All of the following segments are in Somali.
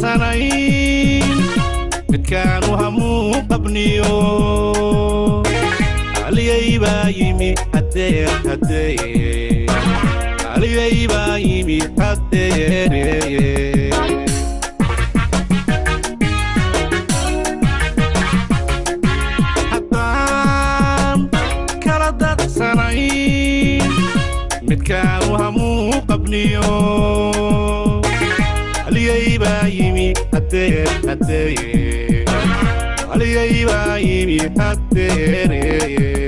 dadsanayn midkaanu hamuu qabniyo aliyay baa yimi haddee haddee aliyay baa yimi haddee haddaan kala dadsanayn midkaanu hamuu qabniyo aliyay baa yimi haddee haddee aliyay baa yimi haddee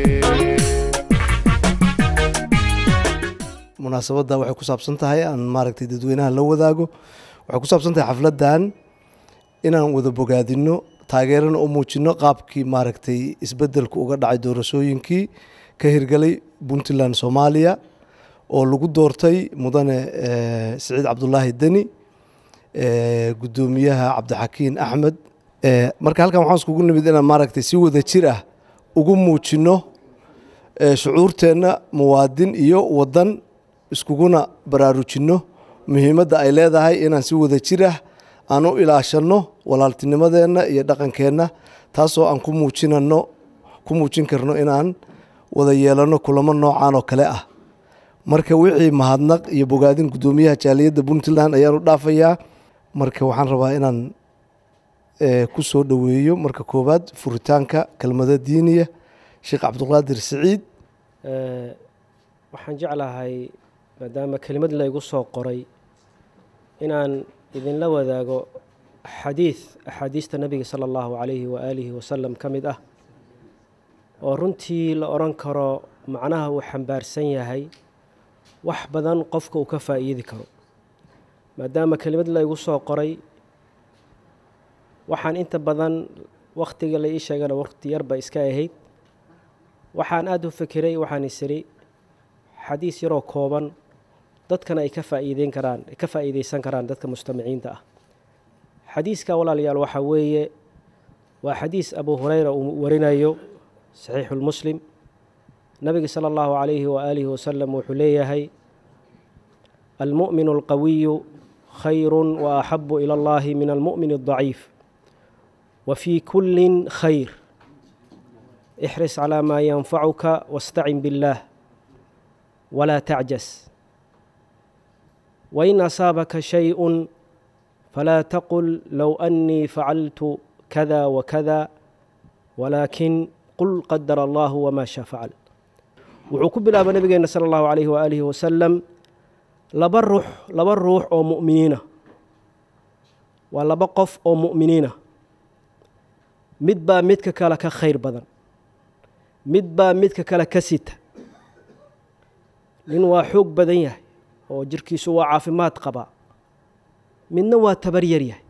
munaasabadda waxay ku saabsan tahay aan maaragtay dadweynaha la wadaago waxay ku saabsan tahay xafladdan inaan wada bogaadino taageerana u muujino qaabkii maaragtay isbeddelku uga dhacay doorashooyinkii ka hirgalay puntland soomaaliya oo lagu doortay mudane eh, siciid cabdulaahi deni eh, guddoomiyaha cabdixakiin axmed Eh, marka halkan waxaan iskugu nimid inaan maaragtay si wada jir ah ugu muujino eh, shucuurteenna muwaadin iyo wadan iskuguna baraarujinno muhiimadda ay leedahay inaan si wada jir ah aan u ilaashanno walaaltinimadeenna iyo dhaqankeenna taasoo aan ku muujinano ku muujin karno inaan wada yeelanno kulamo noocan oo kale ah marka wixii mahadnaq iyo bogaadin guddoomiyaha jaaliyadda puntland ayaan u dhaafayaa marka waxaan rabaa inaan eh, ku soo dhoweeyo marka koowaad furitaanka kelmada diiniya sheekh cabduqaadir siciid Eh, waxaan jeclahay maadaama kelimad laygu soo qoray inaan idinla wadaago xadiid axaadiista nebiga sala allahu calayhi waaalihi wasalam ka mid ah oo runtii la odhan karo macnaha uu xambaarsan yahay wax badan qofka uu ka faa'iidi karo maadaama kelimad laygu soo qoray waxaan inta badan wakhtiga la ii sheegana wakhti yarba iska ahayd waxaan aada u fekeray waxaan isiri xadiis yaroo kooban dadkana ay ka faa'iideyn karaan ay ka faa'iideysan karaan dadka mustamiciinta ah xadiiska walaalayaal waxaa weeye waa xadiis abu hureyra uu warinayo saxiixulmuslim nabiga sala allahu calayhi waaalihi wasalam wuxuu leeyahay almu'minu alqawiyu khayru wa axabu ila allahi min almu'min aldaciif wa fii kullin khayr ixris calaa maa yanfacuka wastacin biاllaah walaa tacjas wain asaabaka shayءu falaa taqul low annii facaltu kada wakada walaakin qul qadara allahu wmaa shaa facal wuxuu ku bilaaba nabigeena sala allahu calayhi waaalihi wasalam laba ruux laba ruux oo mu'miniina waa laba qof oo mu'miniina mid baa midka kale ka khayr badan mid baa midka kale ka sita nin waa xoog badan yahay oo jirkiisu waa caafimaad qabaa midna waa tabar yar yahay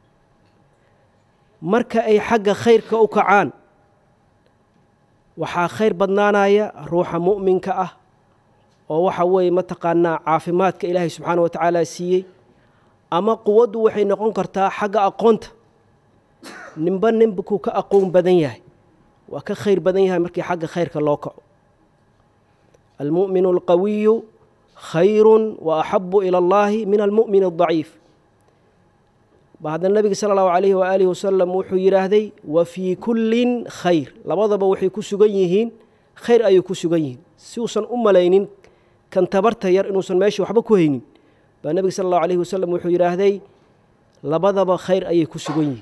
marka ay xagga khayrka u kacaan waxaa khayr badnaanaya ruuxa mu'minka ah oo waxa weeye mataqaanaa caafimaadka ilaahay subxaana wa tacaala siiyey ama quwaddu waxay noqon kartaa xagga aqoonta ninba ninkuu ka aqoon badan yahay waa ka khayr badan yahay markii xagga khayrka loo kaco almu'minu alqawiyu khayru wa axabu ila allahi min almu'min aldaciif ba haddana nabiga sala allahu calayhi waaalihi wasalam wuxuu yidhaahday wa fii kullin khayr labadaba waxay ku sugan yihiin khayr ayay ku sugan yihiin si uusan u malaynin kan tabarta yar inuusan meesha waxba ku haynin baa nebiga sala allahu calayhi wasalam wuxuu yidhaahday labadaba khayr ayay ku sugan yihiin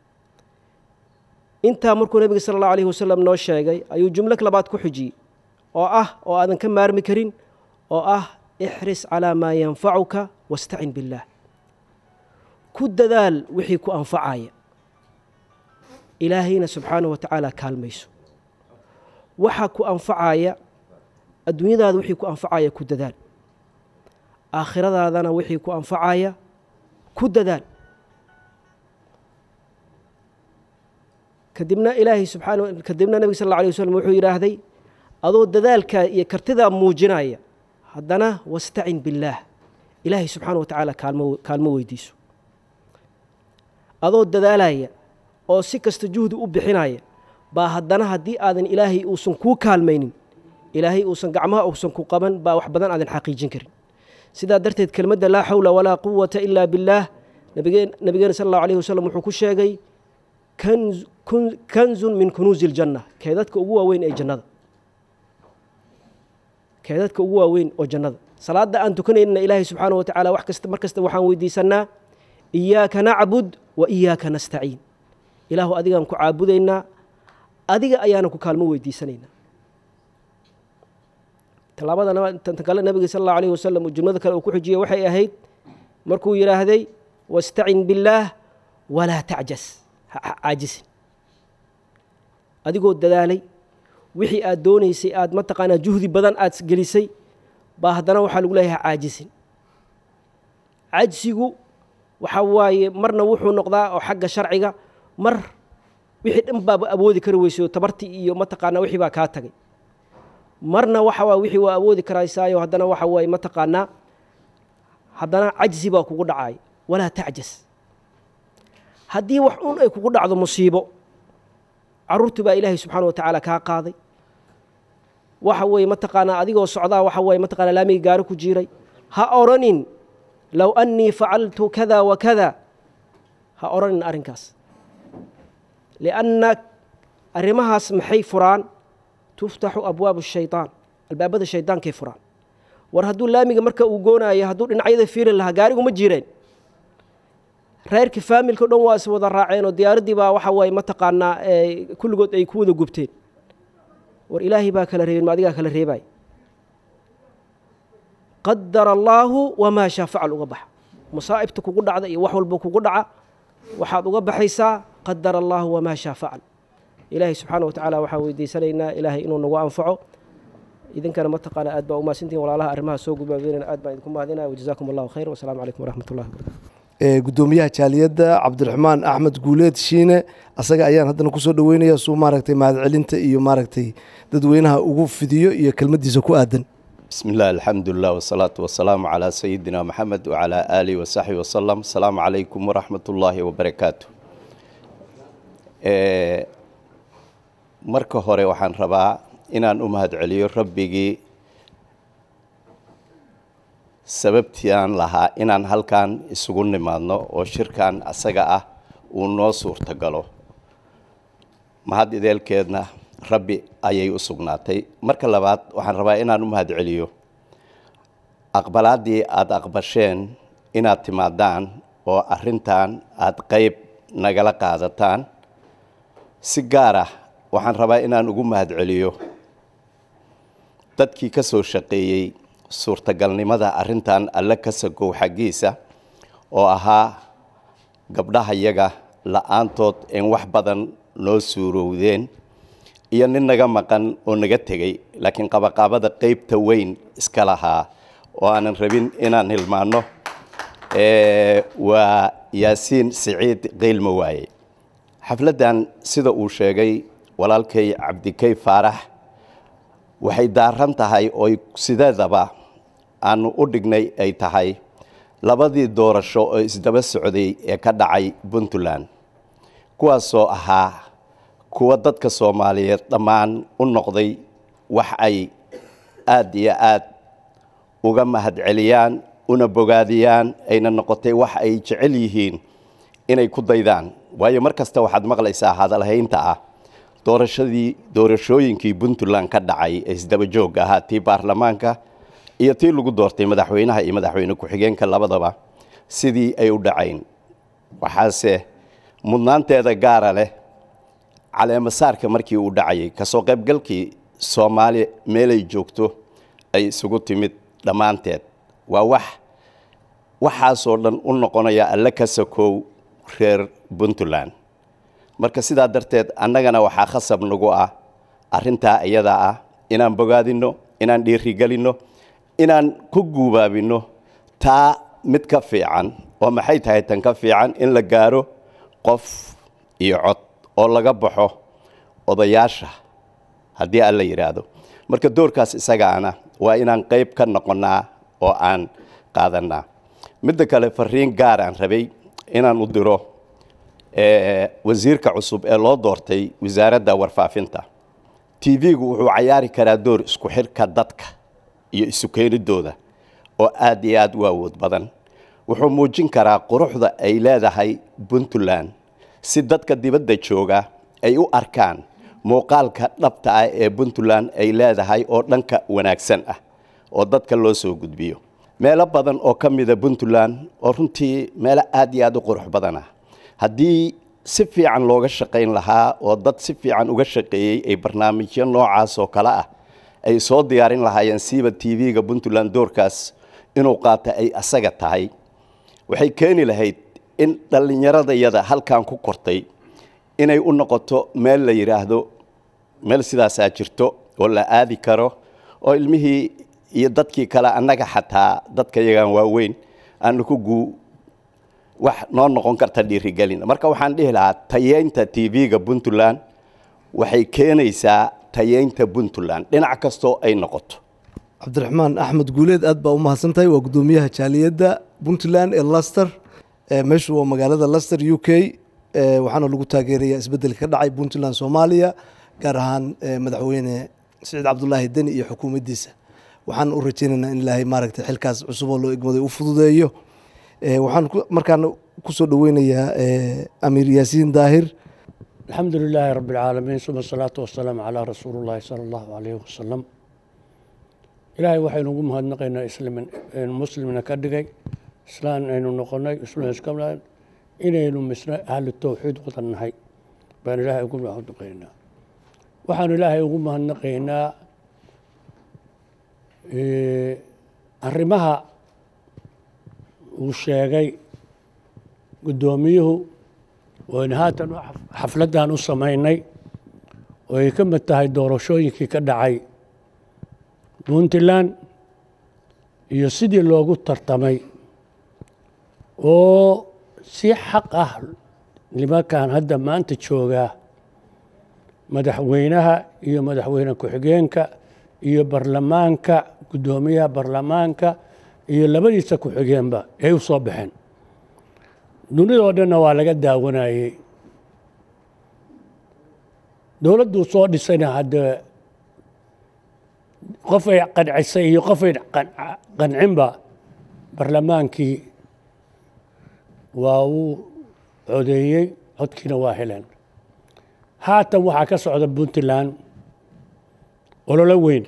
intaa markuu nebiga sala allahu alayhi wasalam noo sheegay ayuu jumlo labaad ku xujiyey oo ah oo aadan ka maarmi karin oo ah ixris calaa maa yanfacuka wastacin billaah ku dadaal wixii ku anfacaya ilaahayna subxaanahu wa tacaala kaalmayso waxa ku anfacaya adduunyadaada wixii ku anfacaya ku dadaal aakhiradaadana wixii ku anfacaya ku dadaal kadibna ilaahay subxaana kadibna nebiga sal alla alay waslm wuxuu yidhaahday adoo dadaalkaa iyo kartidaa muujinaya haddana wastacin billaah ilaahay subxaana wa tacaala kaalmo kaalmo weydiiso adoo dadaalaya oo si kasta juhdi u bixinaya baa haddana haddii aadan ilaahay uusan kuu kaalmaynin ilaahay uusan gacmaha uusan ku qaban baa wax badan aadan xaqiijin karin sidaa darteed kelmadda laa xawla walaa quwata ilaa billaah nabigeen nabigeena sala allahu alayhi wasalam wuxuu ku sheegay kanz kun- kanzun min kunuuzi ljanna keedadka ugu waaweyn ee jannada keedadka ugu waaweyn oo jannada salaada aan tukanaynana ilaahay subxaana wa tacaala wax kasta mar kasta waxaan weydiisanaa iyaaka nacbud wa iyaaka nastaciin ilaahu adigaan ku caabudaynaa adiga ayaana ku kaalmo weydiisanaynaa tallaabada naba- tan tan kale nabiga sal allahu alayhi wasalam uu jumlada kale uu ku xijiyey waxay ahayd markuu yidhaahday wastacin billaah walaa tacjas ha ha caajisin adigoo dadaalay wixii aad doonaysay aad mataqaanaa juhdi badan aad gelisay baa haddana waxaa lagu leeyahay caajisin cajsigu waxa waaye marna wuxuu noqdaa oo xagga sharciga mar wixii dhan baaba awoodi kari weysay oo tabartii iyo mataqaanaa wixii baa kaa tagay marna waxa waa wixii waa awoodi karaysaayo haddana waxa waaye mataqaanaa haddana cajsi baa kugu dhacay walaa tacjas haddii wax un ay kugu dhacdo musiibo carruurtii baa ilaahay subxaana wa tacaala kaa qaaday waxa weeye mataqaanaa adigoo socdaa waxa weeye mataqaanaa laamiga gaari ku jiiray ha oranin low annii facaltu kada wa kada ha oranin arrinkaas lianna arrimahaas maxay furaan tuftaxu abwaabu shaytaan albaabada shaydaankay furaan war hadduu laamiga marka uu goonayo hadduu dhinacyada fiiri lahaa gaarigu ma jireen reerkii faamilka o dhan waa is wada raaceen oo diyaaraddii baa waxa waaye mataqaanaa ee, kulligood ay ku wada gubteen war ilaahay baa kala reebin ma adigaa kala reebay qadara allaahu wamaa shaa facal uga baxa masaa'ibta kugu dhacda iyo wax walba kugu dhaca waxaad uga baxaysaa qadara allaahu wamaa shaa facal ilaahay subxaana wa tacaala waxaan weydiisanaynaa ilaahay inuu nagu anfaco idinkana mataqaana aad baa umahadsantihin walaalaha arrimaha soo gubaabeynana aad baan idinku mahadinaya wajazaakum allahu khayr wasalaamu calaykum waraxmat ullahi wabarakatu ee gudoomiyaha jaaliyadda cabdiraxmaan axmed guuleed shiine asaga ayaan haddana kusoo dhaweynaya suu maaragtay mahadcelinta iyo maaragtay dadweynaha ugu fidiyo iyo kelmadiisa ku aadan بسم الله الحمد لله والصلاة والسلام على سيدنا محمد وعلى آله وصحبه وسلم السلام عليكم ورحمة الله وبركاته Ee, marka hore waxaan rabaa inaan u mahadceliyo rabbigii sababtii aan lahaa inaan halkan isugu nimaadno oo shirkan asaga ah uu noo suurtagalo mahad ideelkeedna rabbi ayay u sugnaatay marka labaad waxaan rabaa inaan u mahadceliyo aqbalaaddii aada aqbasheen inaad timaadaan oo arrintan aada qeyb nagala qaadataan si gaar ah waxaan rabaa inaan ugu mahadceliyo dadkii ka soo shaqeeyey suurtagalnimada arrintan alle ka sagow xaggiisa oo ahaa gabdhaha yaga la-aantood in wax badan noo suurowdeen iyo nin naga maqan oo naga tegey laakiin qabaqaabada qeybta weyn iska lahaa oo aanan rabin inaan hilmaanno ee, waa yaasiin siciid qiilma waaye xafladdan sida uu sheegay walaalkay cabdikay faarax waxay daaran tahay ooy sideedaba aanu u dhignay ay tahay labadii doorasho oo isdaba socday ee ka dhacay puntland kuwaasoo ahaa kuwa dadka soomaaliyeed dhammaan u noqday wax ay aad iyo aad uga mahadceliyaan una bogaadiyaan ayna noqotay wax ay jecel yihiin inay ku daydaan waayo mar kasta waxaad maqlaysaa hadalhaynta ah doorashadii doorashooyinkii puntland ka dhacay ee isdaba joogga ahaa tii baarlamaanka iyo tii lagu doortay madaxweynaha iyo madaxweyne ku-xigeenka labadaba sidii ay u dhacayn waxaase mudnaanteeda gaara leh caleemasaarka markii uu dhacayay kasoo qaybgalkii soomaali meelay joogto ay isugu timid dhammaanteed waa wax waxaasoo dhan u noqonaya alle ka sakow reer puntland marka sidaa darteed annagana waxaa khasab nagu ah arrintaa iyada ah inaan bogaadinno inaan dhiirigelinno inaan ku guubaabinno taa mid ka fiican oo maxay tahay tan ka fiican in la gaaro qof iyo cod oo laga baxo odayaasha haddii alla yidhaahdo marka doorkaas isagaana waa inaan qayb ka noqonnaa oo aan qaadannaa midda kale fariin gaar aan rabay inaan u diro wasiirka cusub ee loo doortay wasaaradda warfaafinta t v-gu wuxuu cayaari karaa door isku xidhka dadka iyo isu keenidooda oo aad iyo aad u awood badan wuxuu muujin karaa quruxda ay leedahay puntland si dadka dibadda jooga ay u arkaan muuqaalka dhabta ah ee puntland ay leedahay oo dhanka wanaagsan ah oo dadka loo soo gudbiyo meelo badan oo ka mida puntland oo runtii meelo aad iyo aad u qurux badan ah haddii si fiican looga shaqayn lahaa oo dad si fiican uga shaqeeyey ay barnaamijyo noocaas oo kale ah ay soo diyaarin lahaayeen siiba t v-ga puntland doorkaas inuu qaata ay asaga tahay waxay keeni lahayd in dhallinyaradayada halkan ku kortay inay u noqoto meel la yidhaahdo meel sidaasaa jirto oo la aadi karo oo ilmihii iyo dadkii kale annaga xataa dadka yagaan waaweyn aanu ku guu wax noo noqon karta dhiirigelin marka waxaan dhihi lahaa tayeynta t v-ga puntland waxay keenaysaa tayeynta puntland dhinac kastoo ay noqoto cabdiraxmaan axmed guuleed aad baa u mahadsan tahay waa guddoomiyaha jaaliyadda puntland ee laster meeshu waa magaalada laster u k waxaana lagu taageerayaa isbeddelka ka dhacay puntland soomaaliya gaar ahaan madaxweyne siciid cabdulaahi deni iyo xukuumaddiisa waxaan u rajeynaynaa in ilaahay maaragtay xilkaas cusub oo loo egmaday u fududeeyo waxaan markaana kusoo dhoweynayaa amiir yaasiin daahir الحمد لله رب العالمين ثم الصلاة والسلام على رسول الله صلى الله عليه وسلم إلهي waxay nagu mahadnaqaynaa islamin muslimna ka dhigay islaan aynu noqonay islaan iskala inaynu misna ahlu tawxiid wada nahay baan ilaahay ugu mahadnaqaynaa waxaan ilaahay ugu mahadnaqaynaa arrimaha uu sheegay guddoomiyuhu waynu haatan xafladdan u samaynay oo ay ka mid tahay doorashooyinkii ka dhacay puntland iyo sidii loogu tartamay oo si xaq ah nimankan hadda maanta joogaa madaxweynaha iyo madaxweyne ku-xigeenka iyo barlamaanka guddoomiyaha barlamaanka iyo labadiisa ku-xigeenba ay u soo baxeen dunidoo dhanna waa laga daawanayey dowladduu soo dhisayna haddee qofay qancisay iyo qofay qancinba barlamaankii waa uu codeeyey codkiina waa heleen haatan waxaa ka socda puntland ololo weyn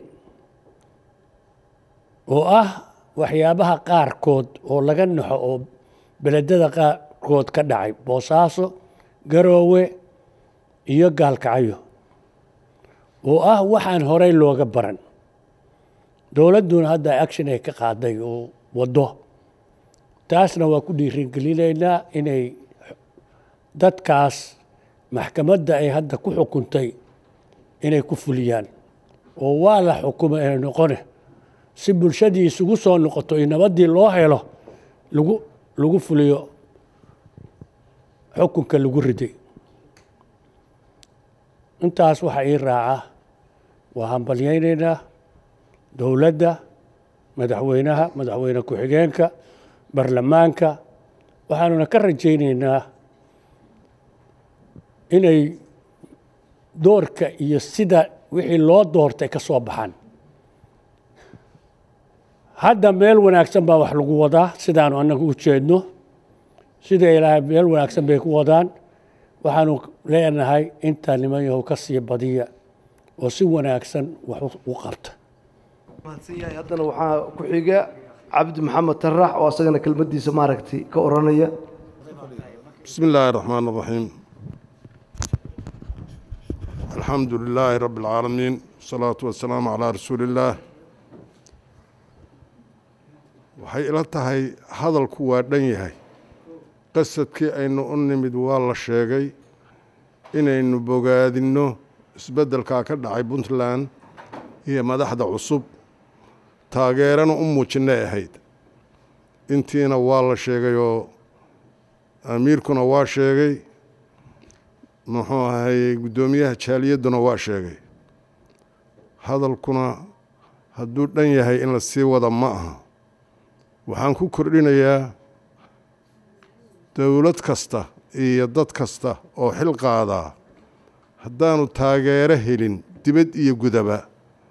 oo ah waxyaabaha qaarkood oo laga naxo oo beledada qaarkood ka dhacay boosaaso garoowe iyo gaalkacyo oo ah waxaan horey looga baran dowladduna hadda action ay ka qaaday oo waddo taasna waa ku dhiirigelinaynaa inay dadkaas maxkamadda ay hadda ku xukuntay inay ku fuliyaan oo waa la xukumo inay noqone si bulshadii isugu soo noqoto iyo nabaddii loo helo lagu lagu fuliyo xukunka lagu riday intaas waxaa ii raaca waa hambalyaynaynaa dowladda madaxweynaha madaxweyne ku-xigeenka barlamaanka waxaanuna ka rajaynaynaa inay doorka iyo sida wixii loo doortay ka soo baxaan hadda meel wanaagsan baa wax lagu wadaa sidaanu annagu u jeedno sida ilaahay meel wanaagsan bay ku wadaan waxaanu leenahay intaa niman yahow ka sii badiya oo si wanaagsan wax u qabta mahadsan yahay haddana waxaa ku xiga cabdi maxamed tarax oo asagana kelmaddiisa maaragtay ka oranaya بسم الله الرحمن الرحيم الحمد لله رب العالمين والصلاة والسلام على رسول الله waxay ila tahay hadalku waa dhan yahay qasadkii aynu u nimid waa la sheegay inaynu bogaadinno isbeddelkaa ka dhacay puntland iyo madaxda cusub taageerana u muujinay ahayd intiina waa la sheegay oo amiirkuna waa sheegay muxuu ahayey guddoomiyaha jaaliyadduna waa sheegay hadalkuna hadduu dhan yahay in la sii wada ma aha waxaan ku kordhinayaa dowlad kasta iyo dad kasta oo xil qaadaa haddaanu taageero helin dibad iyo gudaba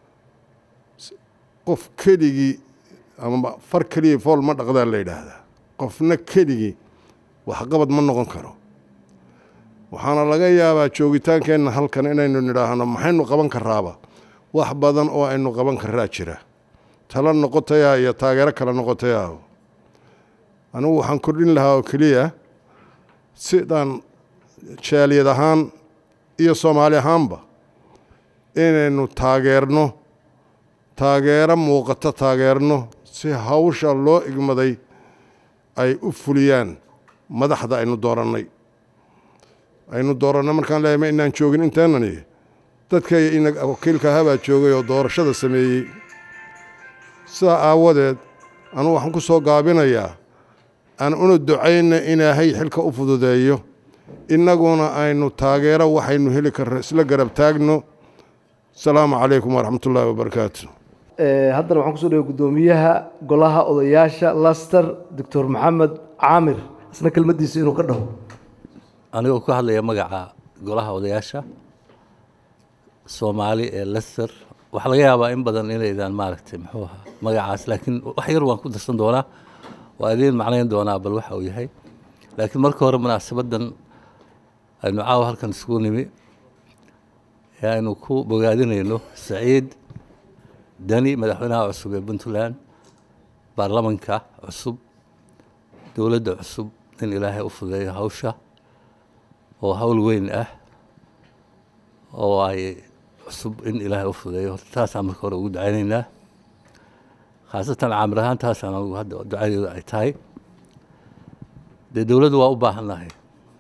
qof keligii ama far keliya fool ma dhaqdaa la yidhaahdaa qofna keligii waxqabad ma noqon karo waxaana laga yaabaa joogitaankeenna halkan inaynu nidhaahno maxaynu qaban karaaba wax badan oo aynu qaban karaa jira talo noqotayaa iyo taageero kale noqotayaa anigu waxaan kordhin lahaa oo keliya sidaan jaaliyad ahaan iyo soomaali ahaanba inaynu taageerno taageero muuqato taageerno si hawsha loo igmaday ay u fuliyaan madaxda aynu doorannay aynu doorannay markaan leeyahay ma inaan joogin inteenani dadkay ina wakiilka habaa joogay oo doorashada sameeyey sidaa aawadeed anugu waxaan ku soo gaabinayaa aan una ducayna ilaahay xilka u fududeeyo innaguna aynu taageero waxaynu heli karno isla garab taagno asalaamu calaykum waraxmat ullaahi wabarakaatu haddana waxaan kusoo dhaway guddoomiyaha golaha odayaasha laster doctor maxamed caamir isna kelmaddiisa inuu ka dhaho anigoo ku hadlaya magaca golaha odayaasha soomaali ee lester waxaa laga yaabaa in badan inaydaan maaragtay muxuu ahaa magacaas laakiin wax yar waan ku darsan doonaa waa idiin macnayn doonaa bal waxa uu yahay laakiin marka hore munaasabaddan aynu caawa halkan isugu nimi ee aynu ku bogaadinayno saciid dani madaxweynaha cusub ee puntland baarlamanka cusub dowladda cusub in ilaahay u fudeeyo hawsha oo hawl weyn ah oo ay cusub in ilaahay u fudeeyo horta taasaan marka hore ugu ducaynaynaa khaasatan caamir ahaan taasaan anugu hadda ducadeedu ay tahay dee dowladdu waa u baahannahay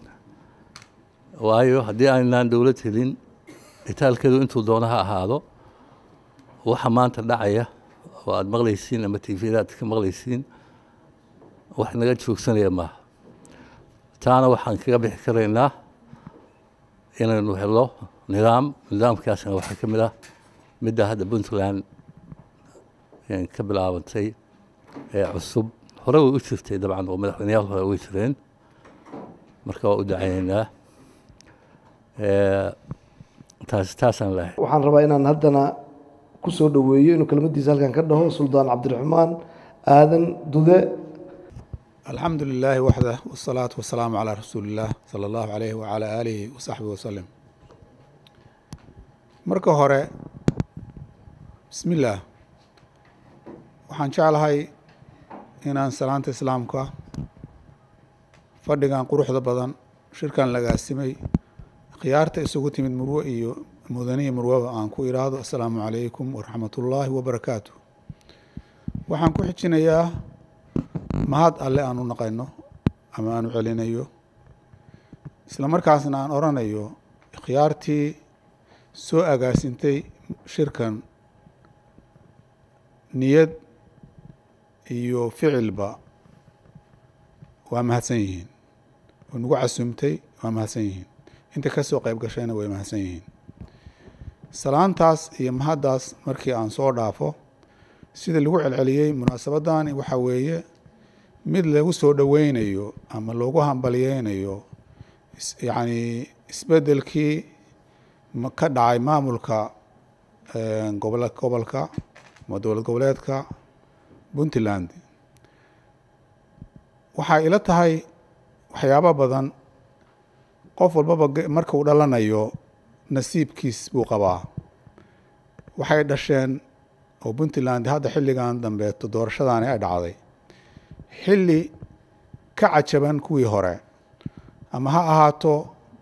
waayo haddii aynaan dowlad helin itaalkeedu intuu doono ha ahaado waxa maanta dhacaya oo aada maqlaysiin ama tvda aad ka maqlaysiin wax naga joogsanaya maaha taana waxaan kaga bixi karaynaa inaynu helo nidaam nidaamkaasna waxaa ka mid ah midda hadda puntland ka bilaabantay ee cusub hore way u jirtay dabcan oo madaxweyneyaal hore way jireen marka waa u ducaynaynaa taas taasaan lehay waxaan rabaa inaan haddana ku soo dhoweeyo inuu kelmaddiisa halkan ka dhaho suldaan cabdiraxmaan aadan dude alxamdu lilaahi waxdah wsalaatu wasalaamu calaa rasuuli illaah sala allahu calayhi wacalaa aalihi wasaxbihi wasalim marka hore bismi illaah waxaan jeclahay inaan salaanta islaamka fadhigan quruxda badan shirkan lagaasimay khiyaarta isugu timid murwe iyo mudaniya murwaba aan ku idhaahdo assalaamu calaykum waraxmat ullaahi wabarakaatu waxaan ku xijinayaa mahad alle aan u naqayno ama aan u celinayo isla markaasna aan oranayo khiyaartii soo agaasintay shirkan niyad iyo ficilba waa mahadsan yihiin oo nagu casumtay waa mahadsan yihiin inta ka soo qayb gashayna way mahadsan yihiin salaantaas iyo mahaddaas markii aan soo dhaafo sida lagu celceliyey munaasabadani waxaa weeye mid lagu soo dhoweynayo ama loogu hambalyeynayo yacni isbeddelkii ka dhacay maamulka gobo gobolka ama dowlad goboleedka puntland waxay ila tahay waxyaabo badan qof walbaba marka uu dhalanayo nasiibkiis buu qabaa waxay dhasheen oo puntland hadda xilligan dambeeto doorashadaani ay dhacday xilli ka cajaban kuwii hore ama ha ahaato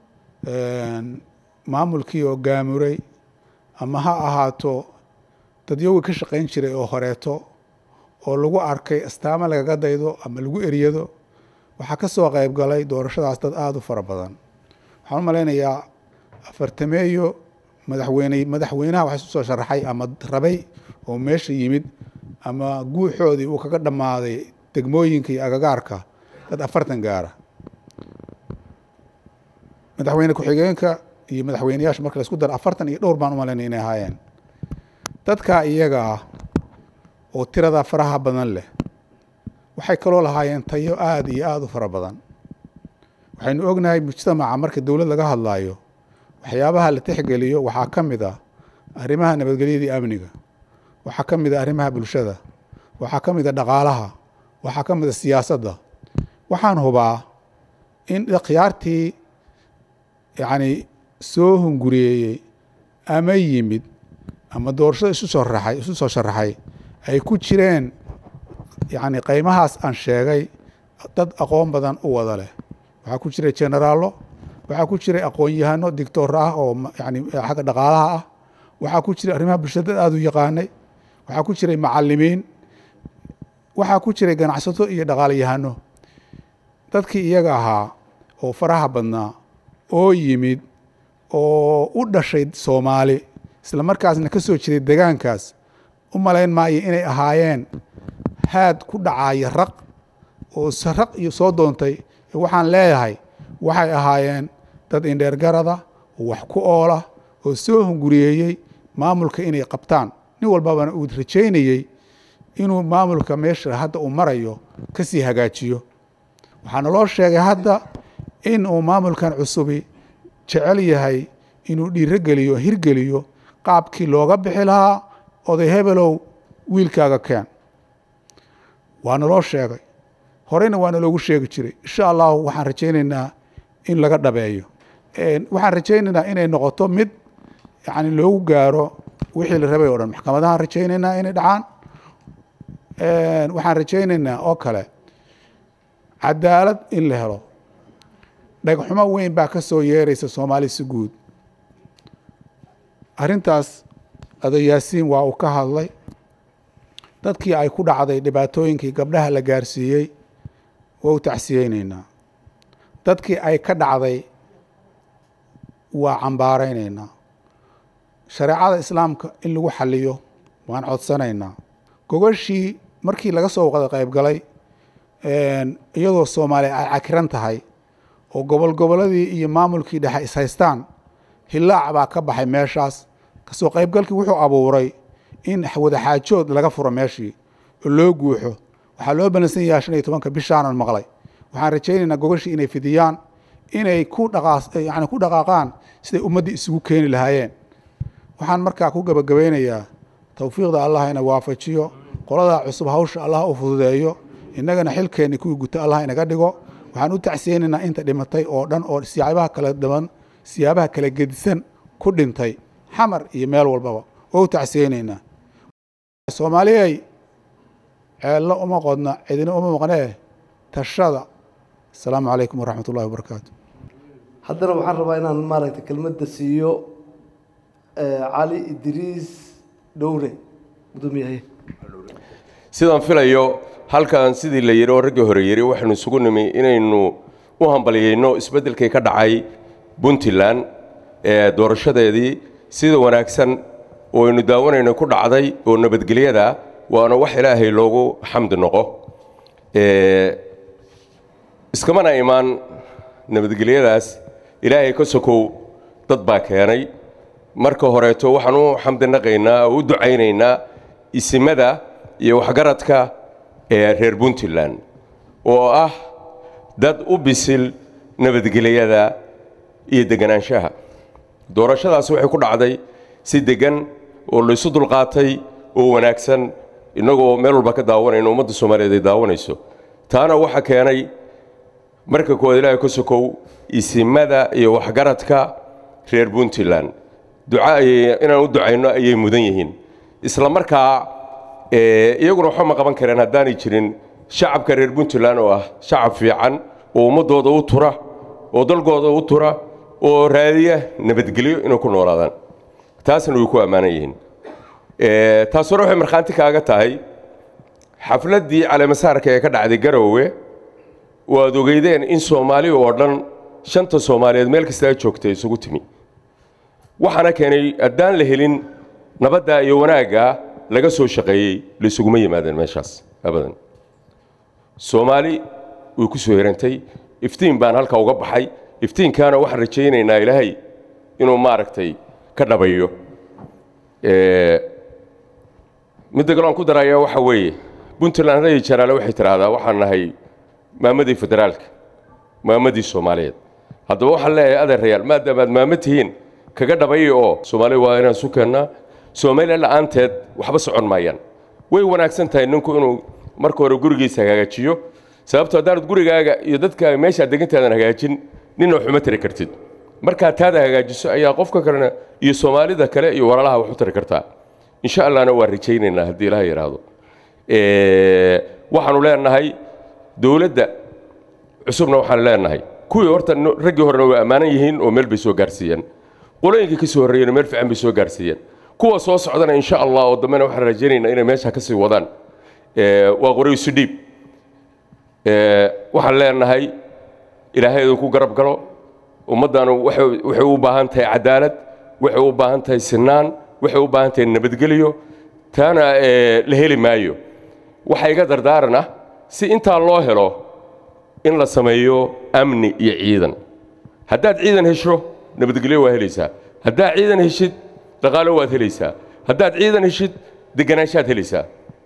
maamulkii oo gaamuray ama ha ahaato dadyowgii ka shaqayn jiray oo horeeto oo lagu arkay astaamo lagaga daydo ama lagu eryado waxaa ka soo qayb galay doorashadaas dad aada u fara badan waxaan u malaynayaa afartameeyo madaxweyne madaxweynaha wax isu soo sharaxay ama rabay oo meesha yimid ama guuxoodii uu kaga dhammaaday degmooyinka iyo agagaarka dad afartan gaara madaxweyne ku-xigeenka iyo madaxweyneyaasha marka laisku daro afartan iyo dhowr baan u malaynay inay ahaayeen dadkaa iyaga ah oo tirada faraha badan leh waxay kaloo lahaayeen tayo aada iyo aada u fara badan waxaynu ognahay mujtamaca marka dowlad laga hadlaayo waxyaabaha la tixgeliyo waxaa ka mid ah arrimaha nabadgelyadii amniga waxaa ka mid a arrimaha bulshada waxaa ka mid a dhaqaalaha waxaa ka mid a siyaasadda waxaan hubaa in khiyaartii yacni soo hunguriyeeyey ama yimid ama doorashada isu soo raxay isu soo sharaxay ay ku jireen yacni qaymahaas aan sheegay dad aqoon badan u wada leh waxaa ku jiray generaallo waxaa ku jiray aqoon-yahano dictor ah oo yani xagga dhaqaalaha ah waxaa ku jiray arrimaha bulshada aada u yaqaanay waxaa ku jiray macalimiin waxaa ku jiray ganacsato iyo dhaqaalayahano dadkii iyaga ahaa oo faraha badnaa oo yimid oo u dhashay soomaali isla markaasna ka soo jiray degaankaas u malayn maayo inay ahaayeen haad ku dhacaya raq oo raq iyo soo doontay waxaan leeyahay waxay ahaayeen dad indheergarada oo wax ku oola oo soo hunguriyeeyey maamulka inay qabtaan nin walbabana uu rajaynayey inuu maamulka meesha hadda uu marayo ka sii hagaajiyo waxaana loo sheegay hadda in uu maamulkan cusubi jecel yahay inuu dhiirogeliyo hirgeliyo qaabkii looga bixi lahaa oday hebelow wiilkaaga keen waana loo sheegay horeyna waana loogu sheegi jiray insha allahu waxaan rajaynaynaa in laga dhabeeyo waxaan rajaynaynaa inay noqoto mid yani loogu gaaro wixii la rabay o dhan maxkamadahaan rajaynaynaa inay dhacaan waxaan rajaynaynaa oo kale cadaalad in la helo dhagxumo weyn baa ka soo yeeraysa soomaali si guud arrintaas adayaasiin waa uu ka hadlay dadkii ay ku dhacday dhibaatooyinkii gabdhaha la gaarsiiyey waa u tacsiyeyneynaa dadkii ay ka dhacday waa cambaarayneynaa shareecada islaamka in lagu xaliyo waan codsanaynaa gogashii markii laga soo wada qayb galay iyadoo soomaaliya ay cakiran tahay oo gobol goboladii iyo maamulkii dhexe ishaystaan hilaac baa ka baxay meeshaas kasoo qaybgalkii wuxuu abuuray in wadaxaajood laga furo meeshii oo loo guuxo waxaa loo balansan yahay shan iyo tobanka bishaanan maqlay waxaan rajaynaynaa gogashii inay fidiyaan inay ku dhaqaayani ku dhaqaaqaan siday ummaddii isugu keeni lahaayeen waxaan markaa ku gebagabaynayaa towfiiqda allah ina waafajiyo qoladaa cusub hawsha allah u fududeeyo innagana xilkeenni kuwii guta allah inaga dhigo waxaan u tacsiyeynaynaa inta dhimatay oo dhan oo siyaabaha kala dhiban siyaabaha kala gedisan ku dhintay xamar iyo meel walbaba oo u tacsiyeynaynaa soomaaliyay ceello uma qodna cidina uma maqnee tashada asalaamu calaykum waraxmat ullahi wabarakaatu haddana waxaan rabaa inaan maaragtay kelmadda siiyo cali idriis dhowre gudoomiyahaye sidaan filayo halkan sidii la yidhi oo raggii hore yidhi waxaynu isugu nimi inaynu u hambalyayno isbeddelkii ka dhacay puntland ee doorashadeedii sida wanaagsan oo aynu daawanayno ku dhacday oo nabadgelyada waana wax ilaahay loogu xamdi noqo iskamana imaan nabadgelyadaas ilaahay ka sokow dad baa keenay marka horeeto waxaan u xamdinaqaynaa oo u ducaynaynaa isimada iyo waxgaradka ee reer puntland oo ah dad u bisil nabadgelyada iyo deganaanshaha doorashadaasi waxay ku dhacday si deggan oo laysu dulqaatay oo wanaagsan innagoo meel walba ka daawanayno ummadda soomaaliyeed ay daawanayso taana waxaa keenay marka koowaad ilaahay ka sokow isimada iyo waxgaradka reer puntland duca ayay inaan u ducayno ayay mudan yihiin isla markaa iyaguna waxba ma qaban kareen haddaanay jirin shacabka reer puntland oo ah shacab fiican oo ummaddooda u tura oo dalkooda u tura oo raadiya nabadgelyo inay ku noolaadaan taasna way ku ammaanan yihiin taas hore waxay markhaanti kaaga tahay xafladdii caleemasaarka ee ka dhacday garowe waad ogeydeen in soomaali oo dhan shanta soomaaliyeed meel kasta ay joogtay isugu timi waxaana keenay haddaan la helin nabadda iyo wanaagga laga soo shaqeeyey laysuguma yimaadeen meeshaas abadan soomaali way ku soo herantay iftiin baan halka uga baxay iftiinkaana waxaan rajaynaynaa ilaahay inuu maaragtay ka dhabayo midda kale aan ku darayaa waxaa weeye puntland rayi jaraale waxay tidhaahdaa waxaan nahay maamadii federaalka maamadii soomaaliyeed haddaba waxaan leeyahay adeerayaal maadaama aad maamo tihiin kaga dhabaya oo soomaaliya waa inaan isu keennaa soomaaliya la'aanteed waxba socon maayaan way wanaagsan tahay ninku inuu marka hore gurigiisa hagaajiyo sababto haddaanad gurigaaga iyo dadkaaga meeshaad degantaadan hagaajin nina waxuma tari kartid markaa taada hagaajiso ayaa qofka kalena iyo soomaalida kale iyo walalaha wax u tari kartaa insha allahna waa rajaynaynaa haddii ilaha yidhaahdo waxaanu leenahay dowladda cusubna waxaan leenahay kuwii horta raggii horena way ammaanan yihiin oo meel bay soo gaarsiiyeen qolooyinkii ka soo horreeyena meel fiican bay soo gaarsiiyeen kuwa soo socdana insha allah oo dambena waxaan rajaynaynaa inay meesha ka sii wadaan waa qoraysu dhiib waxaan leenahay ilaahay idinku garab galo ummaddaanu waxay u baahan tahay cadaalad waxay u baahan tahay sinaan waxay u baahan tahay nabadgelyo taana la heli maayo waxaa iga dardaaran ah si intaa loo helo in la sameeyo amni iyo ciidan haddaad ciidan hesho nabadgelyo waa helaysaa haddaad ciidan heshid dhaqaalo waad helaysaa haddaad ciidan heshid deganaanshaad helaysaa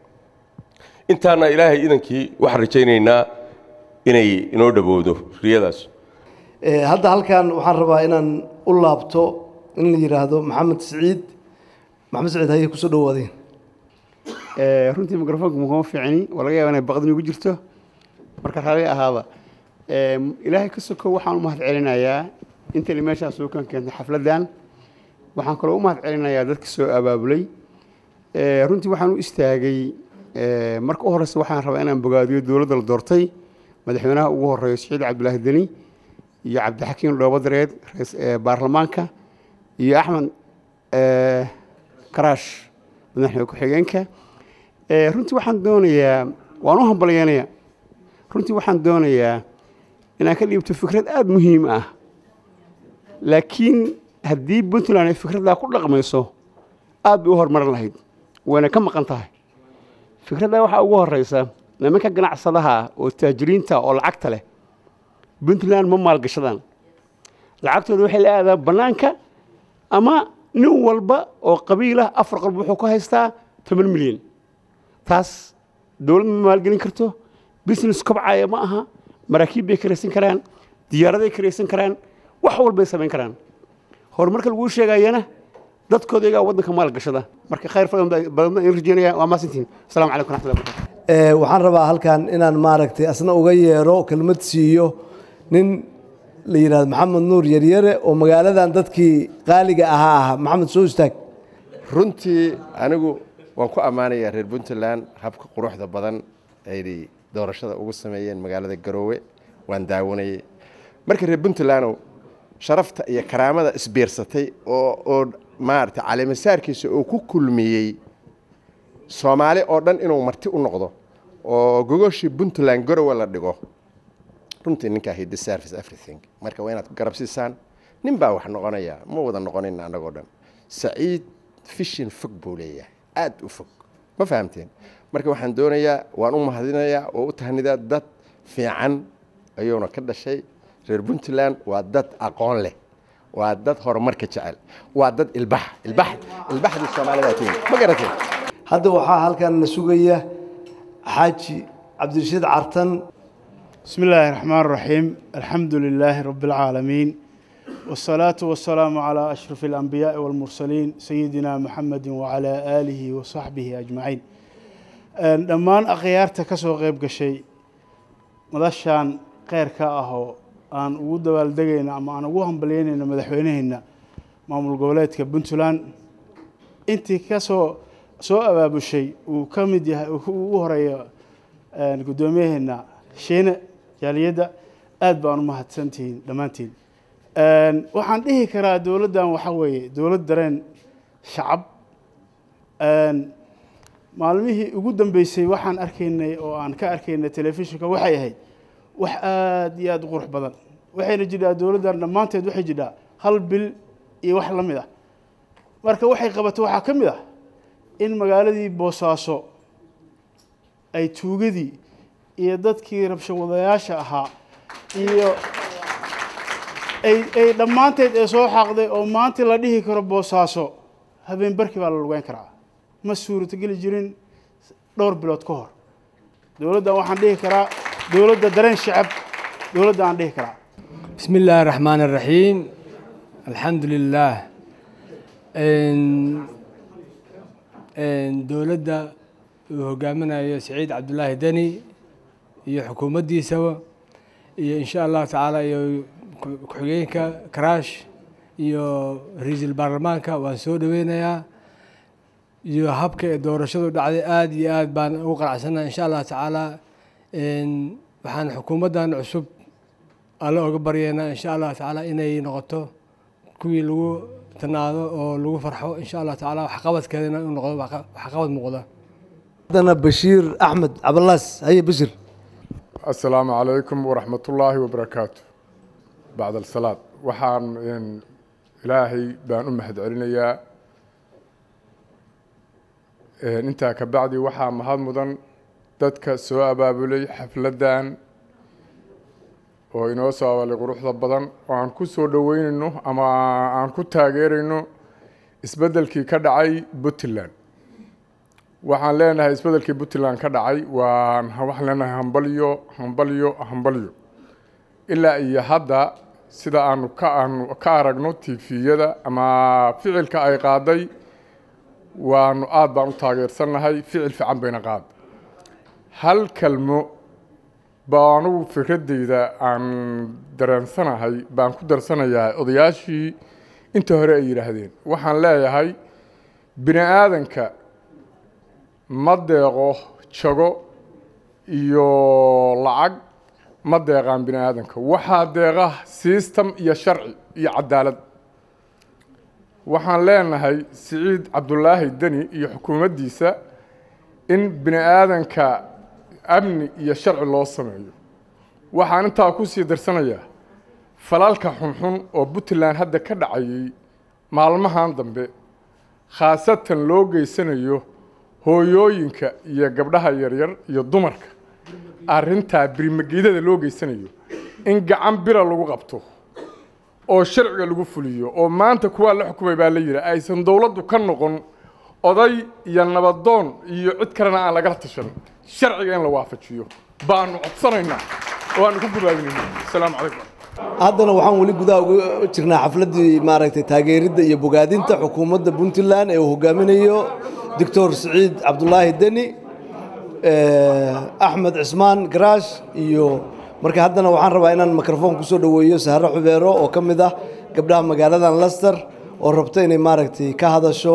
intaana ilaahay idankii waxaan rajaynaynaa inay inoo dhowowdo riyadaas hadda halkan waxaan rabaa inaan u laabto in la yidhaahdo maxamed siciid maxamed siciid haye kusoo dhawaadeen runtii microfonka mukuma fiicni waa laga yaaba inay baqdin igu jirto marka raalli ahaaba ilaahay ka sokow waxaan u mahad celinayaa intani meeshaas soo kan keentay xafladdan waxaan kaloo u mahad celinayaa dadka soo abaabulay runtii waxaan u istaagay marka u horeysa waxaan rabaa inaan bogaadiyo dowladda la doortay madaxweynaha ugu horeeyo siciid cabdulaahi deni iyo cabdixakiin dhoobadareed baarlamaanka iyo axmed karaash madaxweyne ku-xigeenka runtii waxaan doonayaa waan u hambalyeynaya runtii waxaan doonayaa inaan ka dhiibto fikrad aada muhiim ah laakiin haddii puntland ay fikraddaa ku dhaqmayso aad bay u horumarin lahayd wayna ka maqan tahay fikraddaa waxaa ugu horeysa nimanka ganacsadaha oo taajiriinta oo lacagta leh puntland ma maalgashadaan lacagtooda waxay la aadaan bannaanka ama nin walba oo qabiilah afar qalb wuxuu ku haystaa toban milyan taas dowlad ma maalgelin karto business kobcaya ma aha maraakiib bay karaysan karaan diyaaraday karaysan karaan wax walbay samayn karaan horumarka laguu sheegayana dadkooda iyagaa waddanka maalgashada marka khayr badan in rajeynaya waa maasintiin asalaamu calaykum raxmatullahi barakatu waxaan rabaa halkan inaan maaragtay asna uga yeero kelmad siiyo nin la yidhahdo maxamed nuur yaryare oo magaaladan dadkii qaaliga ahaa ahaa maxamed soo istaag runtii anigu waan ku ammaanayaa reer puntland habka quruxda badan ay doorashada ugu sameeyeen magaalada garoowe waan daawanayay marka reer puntlandow sharafta iyo karaamada isbiirsatay oo oo maaragtay caleemasaarkiisa uu ku kulmiyey soomaali oo dhan inuu marti u noqdo oo gogoshii puntland garowe la dhigo runtii ninkaa he deserves everything marka waa inaad garab siisaan nin baa wax noqonaya ma wada noqonin annagoo dhan saciid fishin fog buu leeyahay aad u fog ma fahamteen marka waxaan doonayaa waan u mahadinayaa oo u tahnidaa dad fiican ayuuna ka dhashay reer puntland waa dad aqoon leh waa dad horumarka jecel waa dad ilbax ilbax ilbaxdii soomaalida kenya ma garateen hadda waxaa halkan na sugaya xaaji cabdirashiid cartan بسم الله الرحمن الرحيم الحمد لله رب العالمين والصلاة والسلام على أشرف الأنبياء والمرسلين سيدنا محمد وعلى آله وصحبه أجمعين dhammaan akhyaarta ka soo qayb gashay madashaan kheyrka ah oo aan ugu dabaaldegayna ama aan ugu hambalyeynayna madaxweyneheenna maamul goboleedka puntland intii kasoo soo abaabushay uu ka mid yahay ugu horeeyo guddoomiyaheena shiine jaaliyadda aad baan u mahadsantihiin dhammaantiin waxaan dhihi karaa dowladdan waxaa weeye dowlad dareen shacab maalmihii ugu dambeysay waxaan arkaynay oo aan ka arkaynay telefishinka waxay ahayd wax aad iyo aad u qurux badan waxayna jidhaa dowladdan dhammaanteed waxay jidhaa hal bil iyo wax la mid ah marka waxay qabato waxaa ka mid ah in magaaladii boosaaso ay tuugadii iyo dadkii rabshawadayaasha ahaa iyo ay ay dhammaanteed ee soo xaaqday oo maanta la dhihi karo boosaaso habeen barkii baa la lugeyn karaa ma suuratogeli jirin dhowr bilood ka hor dowladdan waxaan dhihi karaa dowladda dareen shacab dowladda aan dhihi karaa بسم الله الرحمن الرحيم الحمد لله دولدة uu hogaaminayo سعيد عبد الله دني iyo xukuumaddiisaba iyo insha allahu tacaala iyo ku- ku-xigeenka karaash iyo ra-iisul baarlamaanka waan soo dhoweynayaa iyo habka ee doorashadu dhacday aada iyo aad baan ugu qanacsannaha insha allahu tacaala Een, waxaan xukuumaddan cusub alle oga baryeynaa insha allahu tacaala inay noqoto kuwii lagu tanaado oo lagu farxo insha allahu tacaala waxqabadkeedana inuu noqdo waxa- waxqabad muuqda haddana bashiir axmed cabalaas haye bashir asalaamu calaykum waraxmatullaahi wabarakaatu bacd alsalaad waxaan een, ilaahay baan u mahad celinayaa Een, intaa ka bacdi waxaa mahad mudan dadka soo abaabulay xafladdan oo inoo soo abalay quruxda badan oo aan ku soo dhoweynayno ama aan ku taageerayno isbeddelkii ka dhacay puntland waxaan leenahay isbeddelkii puntland ka dhacay waan waxaan leenahay hambalyo hambalyo hambalyo ilaa iyo hadda sida aanu ka aanu ka aragno tifiyada ama ficilka ay qaaday waanu aada baan u taageersannahay ficil fiican bayna qaad hal kalmo baa anugu fikradeyda aan dareensanahay baan ku darsanayaa odayaashii inta hore ay yidhaahdeen waxaan leeyahay bini aadanka ma deeqo jago iyo lacag ma deeqaan bini aadanka waxaa deeqa system iyo sharci iyo cadaalad waxaan leenahay siciid cabdulaahi deni iyo xukuumaddiisa in bini aadanka amni iyo sharci loo sameeyo waxaan intaa ku sii darsanayaa falalka xunxun oo puntland hadda ka dhacayay maalmahan dambe khaasatan loo geysanayo hooyooyinka iyo gabdhaha yaryar iyo dumarka arrintaa birimagidada loo geysanayo in gacan bira lagu qabto oo sharciga lagu fuliyo oo maanta kuwaa la xukumay baa la yidhi aysan dowladdu ka noqon oday iyo nabadoon iyo cid kalena aan lagala tashan sharciga in la waafajiyo baanu codsanaynaa oo aanu ku gubaabinayna asalaamu calaykum haddana waxaan weli gudaha uga jirnaa xafladdii maaragtay taageeridda iyo bogaadinta xukuumadda puntland ee uu hogaaminayo doctor siciid cabdulaahi deni eh, axmed cismaan garaash iyo marka haddana waxaan rabaa inaan mikrofon kusoo dhoweeyo sahro xubeero oo ka mid ah gabdhaha magaaladan lester oo rabta inay maaragtay ka hadasho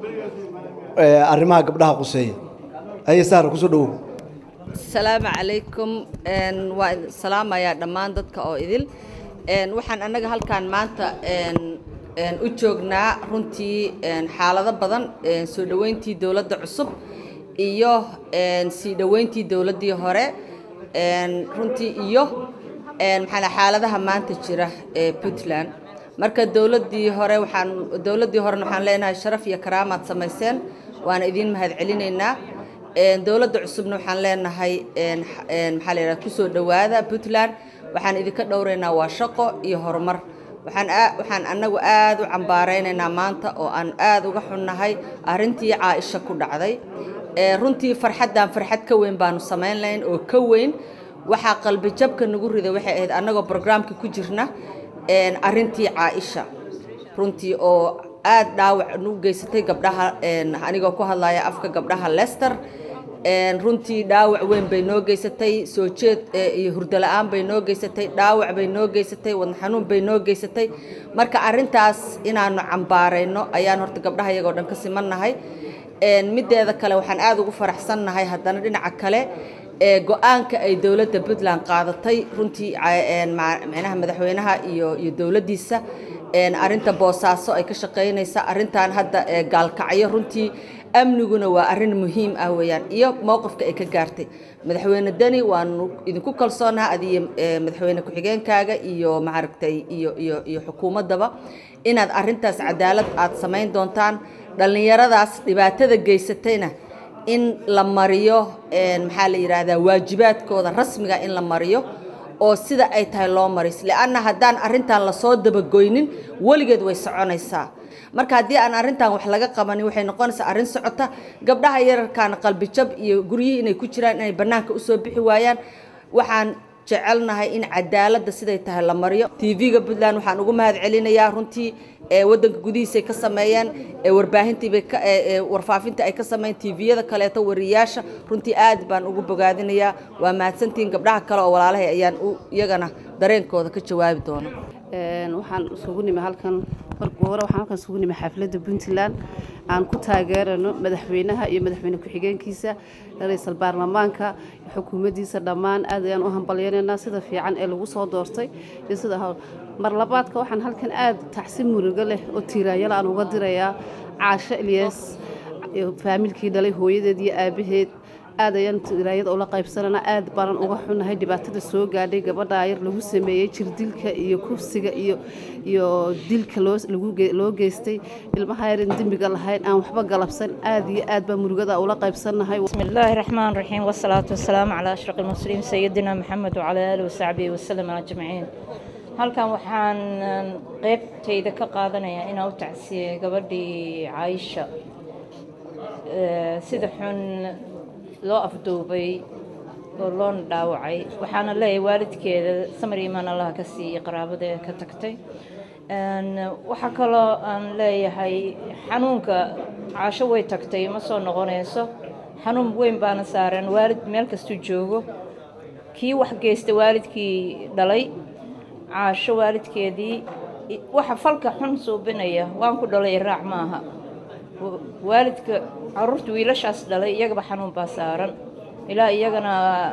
eh, arrimaha gabdhaha quseeya haye sahra kusoo dhowow asalaamu calaykum Een, waa idin salaamayaa dhammaan dadka oo idil Een, waxaan annaga halkaan maanta een, een, u joognaa runtii een, xaalado badan een, soo dhoweyntii dowladda cusub iyo een, sii dhoweyntii dowladdii hore een, runtii iyo een, maxaa la- xaaladaha maanta jira ee puntland marka dowladdii hore waxaan dowladdii horena waxaan leenahay sharaf iyo karaamaad samayseen waana idiin mahadcelinaynaa Een, dowladda cusubna waxaan leenahay een, x- een, maxaa la yidhaha kusoo dhowaada puntland waxaan idinka dhowraynaa waa shaqo iyo horumar waxaan aa- waxaan annagu aad u cambaaraynaynaa maanta oo aan aad uga xunnahay arrintii caaisha ku dhacday Ee, runtii farxaddan farxad ka weyn baanu samayn lahayn oo ka weyn waxaa qalbi jabka nagu riday waxay ahayd annagoo brograamka ku jirna een, arrintii caaisha runtii oo aad dhaawac u geysatay gabdhaha een, anigoo ku hadlaya afka gabdhaha lester Een, runtii dhaawac weyn bay noo geysatay soo jeed ee, iyo hurdo la-aan bay noo geysatay dhaawac bay noo geysatay wadna xanuun bay noo geysatay marka arrintaas inaanu cambaarayno ayaan horta gabdhaha iyagoo dhan ka simannahay Een, mideeda kale waxaan aad ugu faraxsannahay haddana dhinaca kale ee go-aanka ay dowladda puntland qaadatay runtii ca- een, ma- macnaha madaxweynaha iyo iyo dowladdiisa een, arrinta boosaaso ay ka shaqaynaysa arrintan hadda ee gaalkacyo runtii amniguna waa arrin muhiim ah weeyaan iyo mowqifka ay ka gaartay madaxweyne deni waanu idinku kalsoonaha adiyo ee, madaxweyne ku-xigeenkaaga iyo maaragtay iyo iyo iyo xukuumaddaba inaad arrintaas cadaalad aad samayn doontaan dhallinyaradaas dhibaatada geysatayna in la mariyo een, maxaa la yidhaahdaa waajibaadkooda rasmiga in la mariyo oo sida ay tahay loo maris lianna haddaan arrintan lasoo dabagoynin weligeed way soconaysaa marka haddii aan arrintan wax laga qabanin waxay noqonaysaa arrin socota gabdhaha yararkaana qalbijab iyo guryihii inay ku jiraan inay bannaanka usoo bixi waayaan waxaan jecelnahay in cadaaladda siday tahay la mariyo tv-ga puntland waxaan ugu mahad celinayaa runtii ee waddanka gudihiisay ka sameeyeen ee warbaahintiibay ka ee ee warfaafinta ay ka sameeyeen tviyada kaleeto wariyaasha runtii aad baan ugu bogaadinayaa waa mahadsantihiin gabdhaha kale oo walaalahay ayaan u iyagana dareenkooda ka jawaabi doona waxaan isugu nimi halkan marka hore waxaan halkan isugu nimi xafladda puntland aan ku taageerano madaxweynaha iyo madaxweyne ku-xigeenkiisa ra-iisul baarlamaanka xukuumaddiisa dhammaan aad ayaan u hambalyanaynaa sida fiican ee lagu soo doortay iyo sida mar labaadka waxaan halkan aad tacsi murugo leh oo tiiraanyala aan uga dirayaa caasho ilyas faamilkii dhalay hooyadeed iyo aabaheed aad ayaan tiraayada ula qaybsanana aad baanan uga xunahay dhibaatada soo gaadhay gabadha yar lagu sameeyey jirdilka iyo kufsiga iyo iyo dilka loo lagu loo geystay ilmaha yarin dembiga lahayn aan waxba galabsan aad iyo aad baa murugada ula qaybsannahay بسم الله الرحمن الرحيم والصلاة والسلام على أشرف المرسلين سيدنا محمد وعلى آله وصحبه وسلم أجمعين halkan waxaan qeybtayda ka qaadanayaa inaan u tacsiye gabadhii caaisha sida xun loo afduubay oo loona dhaawacay waxaana leeyahay waalidkeeda samar iimaan allaha ka siiyey qaraabada ee ka tagtay waxaa kaloo aan leeyahay xanuunka caasho way tagtay ma soo noqonayso xanuun weyn baana saaran waalid meel kastuu joogo kii wax geystay waalidkii dhalay caasho waalidkeedii waxa falka xun suubinaya waan ku dhalay iraac maaha waalidka caruurta wiilashaas dhalay iyagaba xanuun baa saaran ilaa iyagana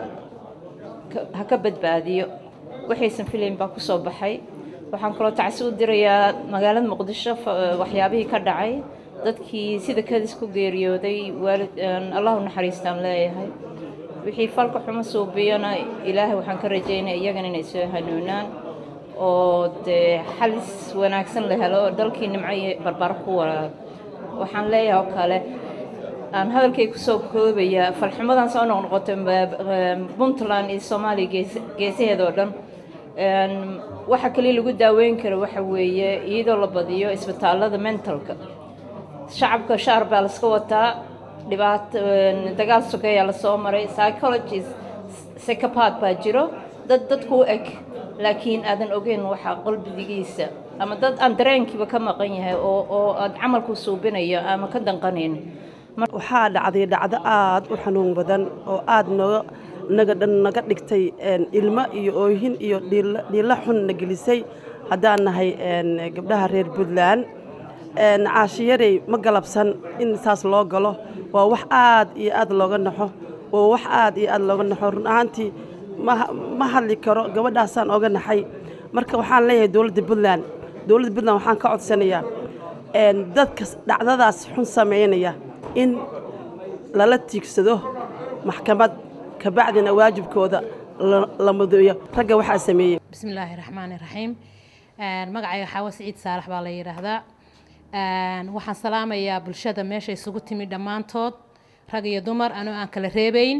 ha ka badbaadiyo waxaysan filayn baa kusoo baxay waxaan kaloo tacsi u dirayaa magaalada muqdisho waxyaabihii ka dhacay dadkii sida kadis ku geeriyooday waalid allah u naxariistaan leeyahay wixii falka xumo suubiyana ilaahay waxaan ka rajaynaya iyagana inay soo hanuunaan oo dee xalis wanaagsan la helo oo dalkii nimco iyo barbaro ku waraab waxaan leeyahay oo kale aan hadalkay kusoo koobayaa falxumadan soo noqnoqotay puntland iyo soomaaliya geesaheeda oo dhan waxa kaliya lagu daaweyn karo waxa weeye iyadoo la badiyo isbitaalada mentalka shacabka shaar baa laska wataa dhibaato dagaal sokeeyaa lasoo maray psychologist psychopath baa jiro dad dadku u eg laakiin aadan ogeyn waxa qalbigiisa ama dad aan dareenkiiba ka maqan yahay oo oo aad camalku suubinayo ama ka danqanayn waxaa dhacday dhacdo aad u xanuun badan oo aad nooga naga dhan naga dhigtay ilmo iyo oohin iyo dhiilo xun na gelisay haddaan nahay gabdhaha reer puntland caashiyarey ma galabsan in saas loo galo waa wax aad iyo aad looga naxo waa wax aad iyo aad looga naxo run ahaantii ma hadli karo gabadhaasaan oga naxay marka waxaan leeyahay dowladda puntland dowladda puntland waxaan ka codsanayaa dadka dhacdadaas xun sameynaya in lala tiigsado maxkamad kabacdina waajibkooda la mudeeyo ragga waxaa sameeyey bismi illaahi raxmaani raxiim magacayga xaawo siciid saalax baa la yidhaahdaa waxaan salaamayaa bulshada meesha isugu timi dhammaantood rag iyo dumar anoo aan kala reebayn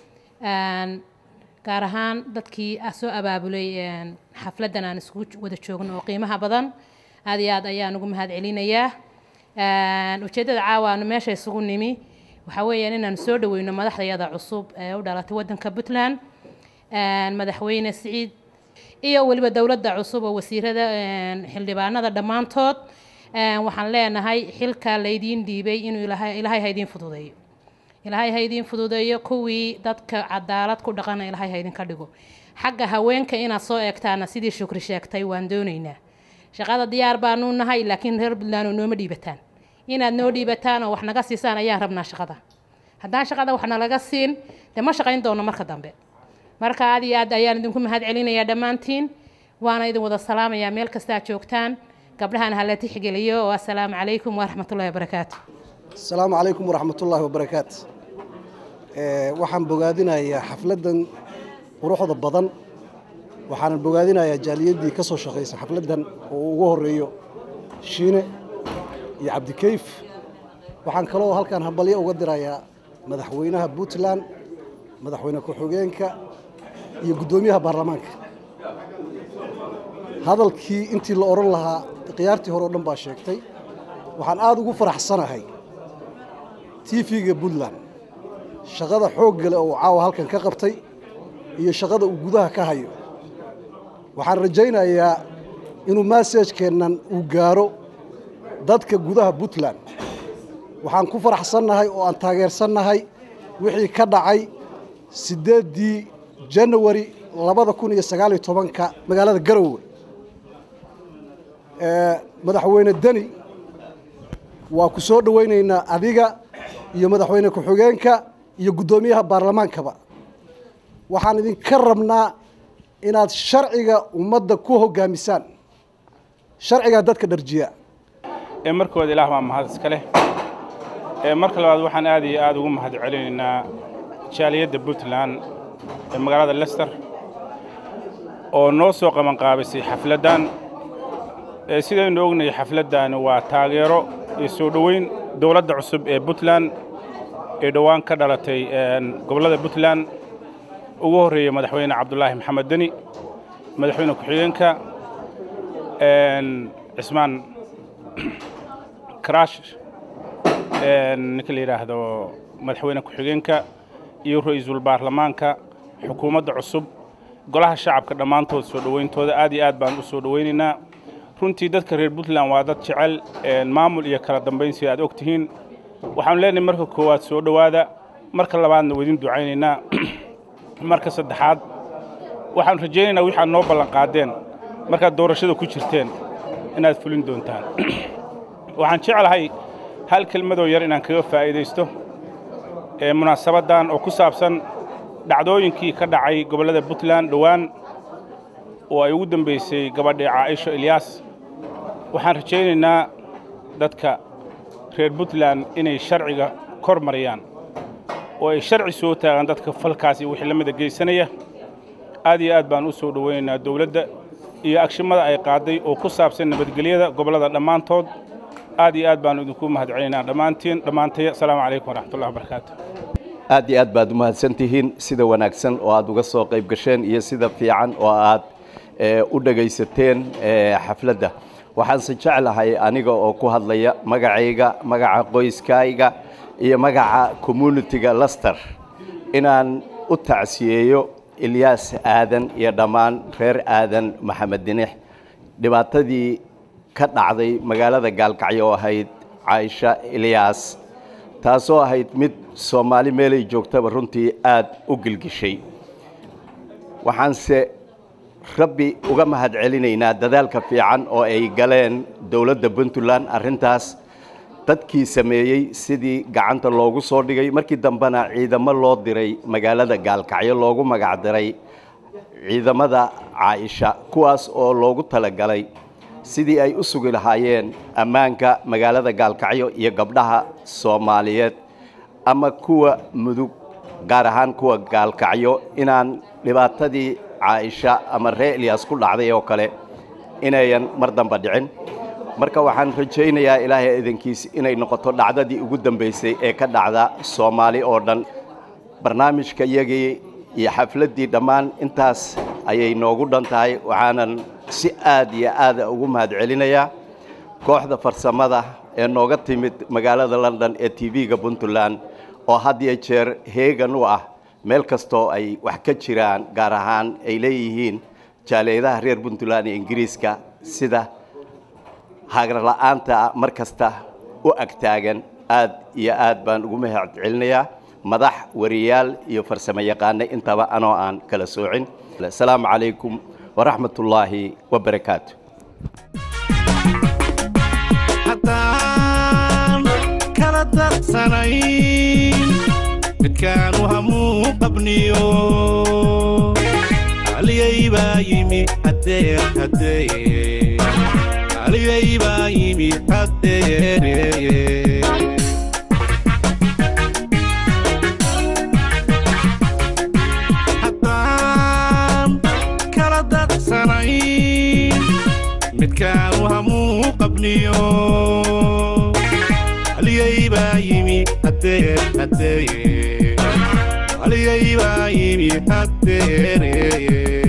gaar ahaan dadkii soo abaabulay xafladdan aan isugu wada joogno oo qiimaha badan aad iyo aad ayaan ugu mahad celinayaa ujeeddada caawa aanu meesha isugu nimi waxaa weeyaan inaanu soo dhaweyno madaxdayada cusub ee u dhalatay waddanka puntland madaxweyne siciid iyo weliba dowladda cusub oo wasiirada xildhibaanada dhammaantood waxaan leenahay xilka laydiin dhiibay inuu ilaahay ha idiin fududeeyo ilaahay ha idiin fududeeyo kuwii dadka cadaalad ku dhaqana ilaahay ha idinka dhigo xagga haweenka inaad soo eegtaana sidii shukri sheegtay waan doonaynaa shaqada diyaar baanu nahay laakiin reer puntland oo nooma dhiibataan inaad noo dhiibataan oo wax naga siisaan ayaan rabnaa shaqada haddaan shaqada wax nalaga siin dee ma shaqayn doono marka dambe marka aad iyo aad ayaan idinku mahad celinayaa dhammaantiin waana idin wada salaamayaa meel kastaa joogtaan gabdhahan hala tixgeliyo oo assalaamu calaykum waraxmatullahi wabarakaatu asalaamu calaykum waraxmatullaahi wabarakaatu waxaan bogaadinayaa xafladdan quruxda badan waxaanan bogaadinayaa jaaliyaddii ka soo shaqaysa xafladdan oo ugu horeeyo shiine iyo cabdikayf waxaan kaloo halkan hambalyo uga dirayaa madaxweynaha puntland madaxweyne ku-xigeenka iyo guddoomiyaha baarlamaanka hadalkii intii la odhan lahaa khiyaartii hore o dhan baa sheegtay waxaan aada ugu faraxsanahay tv-ga puntland shaqada xoogga leh oo caawa halkan ka qabtay iyo shaqada uu gudaha ka hayo waxaan rajaynayaa inuu massajkeennan uu gaaro dadka gudaha puntland waxaan ku faraxsannahay oo aan taageersannahay wixii ka dhacay siddeeddii janawari labada kun iyo sagaal iyo tobanka magaalada garowe madaxweyne deni waa ku soo dhowaynaynaa adiga iyo madaxweyne ku-xigeenka iyo guddoomiyaha baarlamaankaba waxaan idinka rabnaa inaad sharciga ummadda ku hoggaamisaan sharcigaa dadka dharjiya ee markooda ilaah baa mahad iska leh ee marka labaad waxaan aad iyo aad ugu mahad celinaynaa jaaliyadda puntland ee magaalada lester oo noo soo qabanqaabisay xafladdan ee sidaynu ognahay xafladdaani waa taageero iyo soo dhoweyn dowladda cusub ee puntland ee dhowaan ka dhalatay gobollada puntland ugu horreeyey madaxweyne cabdulaahi maxamed deni madaxweyne ku-xigeenka cismaan karash ninka la yidhaahdo madaxweyne ku-xigeenka iyo ra-iisul baarlamaanka xukuumadda cusub golaha shacabka dhammaantood soo dhowayntooda aad iyo aad baan u soo dhowaynaynaa runtii dadka reer puntland waa dad jecel maamul iyo kala dambayn sida aad og tihiin waxaanu leenahay marka koowaad soo dhowaada marka labaadna waydin ducaynaynaa marka saddexaad waxaanu rajaynaynaa waxaad noo ballanqaadeen markaad doorashada ku jirteen inaad fulin doontaan waxaan jeclahay hal kelmadoo yar inaan kaga faa'iidaysto ee munaasabaddan oo ku saabsan dhacdooyinkii ka dhacay gobollada puntland dhowaan oo ay ugu dambaysay gabadhii caaisho ilyaas waxaan rajaynaynaa dadka reer puntland inay sharciga kor mariyaan oo ay sharci soo taagaan dadka falkaas iyo wixii la mida geysanaya aad iyo aad baan u soo dhowaynaynaa dowladda iyo agshimada ay qaaday oo ku saabsan nabadgelyada gobollada dhammaantood aad iyo aad baanu idinku mahad celinaynaa dhammaantiin dhammaantay asalaamu calaykum waraxmatullahi wabarakaatu aad iyo aad baad u mahadsantihiin sida wanaagsan oo aad uga soo qayb gasheen iyo sida fiican oo aad u dhegaysateen xafladda waxaanse jeclahay aniga oo ku hadlaya magacayga magaca qoyskayga iyo magaca communitiga laster inaan u tacsiyeeyo ilyaas aadan iyo dhammaan reer aadan maxamed dinix dhibaatadii ka dhacday magaalada gaalkacyo oo ahayd caaisha ilyaas taasoo ahayd mid soomaali meelay joogtaba runtii aad u gilgishay waxaanse rabbi uga mahad celinaynaa dadaalka fiican oo ay galeen dowladda puntland arrintaas dadkii sameeyey sidii gacanta loogu soo dhigay markii dambena ciidamo loo diray magaalada gaalkacyo loogu magac diray ciidamada caaisha kuwaas oo loogu talagalay sidii ay u sugi lahaayeen ammaanka magaalada gaalkacyo iyo gabdhaha soomaaliyeed ama kuwa mudug gaar ahaan kuwa gaalkacyo inaan dhibaatadii caaisha ama ree eliyas ku dhacday oo kale inayan mar damba dhicin marka waxaan rajaynayaa ilaahay idankiis inay noqoto dhacdadii ugu dambaysay ee ka dhacda soomaali oo dhan barnaamijka iyagii iyo xafladdii dhammaan intaas ayay noogu dhan tahay waxaanan si aad iyo aada ugu mahad celinayaa kooxda farsamada ee nooga timid magaalada london ee t v-ga puntland oo had iyo jeer heegan u ah meel kastoo ay wax ka jiraan gaar ahaan ay leeyihiin jaaleedaha reer puntland ee ingiriiska sida hagarla'aanta mar kasta u agtaagan aad iyo aad baan ugu mahad celinayaa madax wariyaal iyo farsamo yaqaane intaba anoo aan kala soocin asalaamu calaykum waraxmat ullaahi wabarakaatu haddaan kala darsanayn midkaanu hamuu qabniyo aliyay baa yimi hadeer hadeer aliyay baa yimi hadeer haddaan kala darsanayn midkaanu hamuu qabniyo aliyay baa yimi hadeer hadeer aliyay baa yimi hadeer